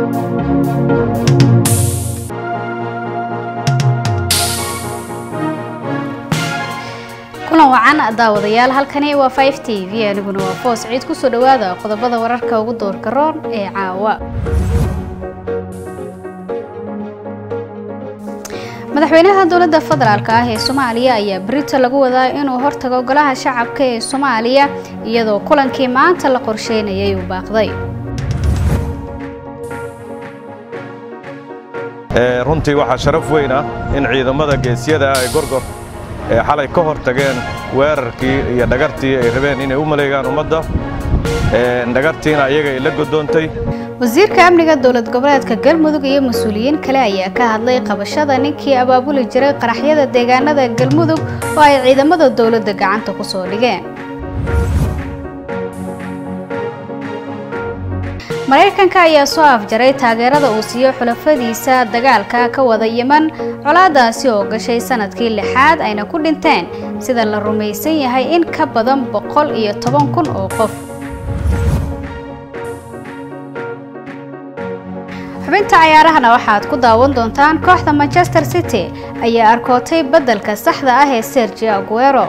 kulan wacan daawadayaal halkani waa 5 t v aniguna waa foos ciid kusoo dhawaada qodobada wararka ugu doorka roon ee caawa madaxweynaha dowladda federaalk ah ee soomaaliya ayaa berito lagu wadaa inuu hortago golaha shacabka ee soomaaliya iyadoo kulankii maanta la qorsheynayay uu baaqday runtii waxaa sharaf weyn ah in ciidamada geesyada ah ee gorgor ee xalay ka hor tageen weerarkii iyo dhagartii ay rabeen inay u maleegaan ummadda dhagartiina ayaga ay la godoontay wasiirka amniga dowlad goboleedka galmudug iyo mas-uuliyiin kale ayaa ka hadlay qabashada ninkii abaabuli jiray qaraxyada deegaanada galmudug oo ay ciidamada dowladda gacanta ku soo dhigeen maraykanka ayaa soo afjaray taageerada uu siiyo xulafadiisa dagaalka ka wada yeman colaadaasi oo gashay sanadkii lixaad ayna ku dhinteen sida la rumaysan yahay in ka badan boqol iyo toban kun oo qof xubinta cayaarahana waxaad ku daawan doontaan kooxda manchester city ayaa arkootay beddelka saxda ah ee sergio aguero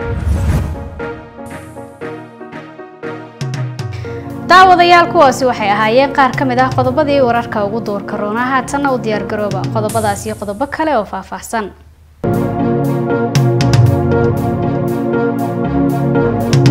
daawadayaal kuwaasi waxay ahaayeen qaar ka mid ah qodobadii wararka ugu duurka roona haatanna u diyaargarooba qodobadaas iyo qodobo kale oo faahfaahsan